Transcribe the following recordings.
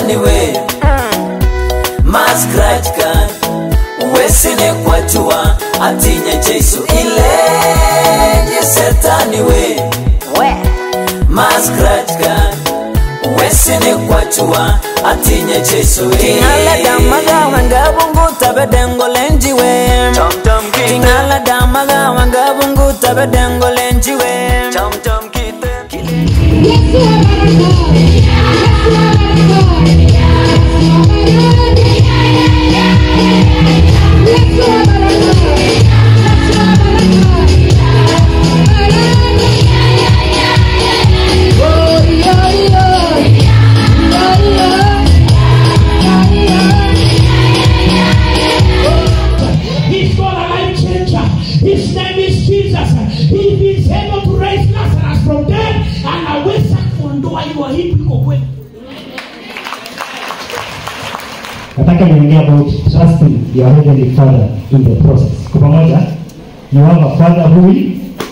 shetani we mascratch card wesine kwachua atinya jesu ilenye setani we mascratch card wesine kwachua atinya jesu Tingala damaga wanga bungu tabedengo lenji we Tingala damaga wanga bungu tabedengo lenji we He's got a life changer. His name is Jesus. He is able to raise Lazarus from dead. Anaweza kuondoa hiyo aibu iko kwenu. nataka niongea about trusting your heavenly father in the process kwa pamoja you have a father who will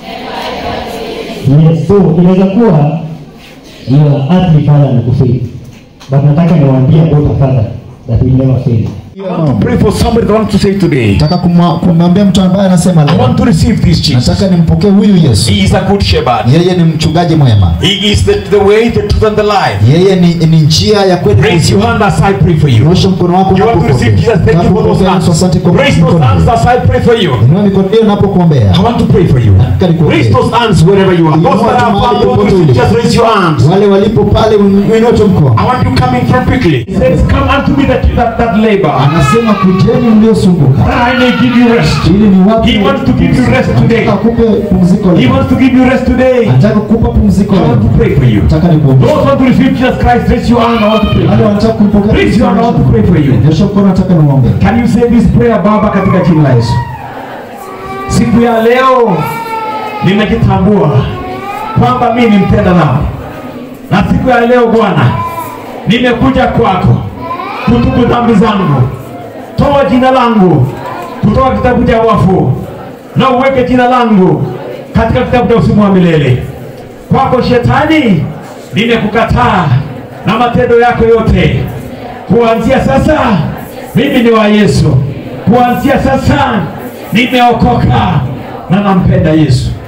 yes so inaweza kuwa your earthly father amekufail but nataka niwaambie about a father that will never fail I want to pray for somebody that wants to say today, nataka kumwa- kumwambia mtu ambaye anasema I leo want to receive this Jesus. nataka nimpokee huyu yesu He is a good shepherd. yeye ni mchungaji mwema He is the, the way, the truth, and the life. yeye ni, ni njia ya kweli na Raise your uzima. hand as I pray for you. nyosha mkono wako You want to receive Jesus? Thank you for those hands. asante kwa Raise those mkono hands as I pray for you. inua mikono hiyo napokuombea I want to pray for you. Nataka nikuombee. Raise those hands wherever you are. Those that are far from you, just raise your hands. wale walipo pale uinue tu mkono I want you coming from quickly. He says, Come unto me that, that, that labor, anasema kujeni mliosumbuka that I may give you rest. ili ni wapi He wants to give you rest today. Nataka kupe pumziko He leo wants to give you rest today. nataka kukupa pumziko I want leo to pray for you. nataka nikuombee Those want to receive Jesus Christ, raise your hand. I want to pray for wale you. wanataka kumpokea Raise your hand. I want to pray for you. nyosha mkono nataka niwaombee Can you say this prayer Baba katika jina la Yesu? Siku ya leo nimejitambua kwamba mimi ni mtenda dhambi, na siku ya leo Bwana nimekuja kwako kutubu dhambi zangu. Toa jina langu kutoka kitabu cha wafu na uweke jina langu katika kitabu cha uzima wa milele. Kwako Shetani, nimekukataa na matendo yako yote. Kuanzia sasa mimi ni wa Yesu. Kuanzia sasa nimeokoka na nampenda Yesu.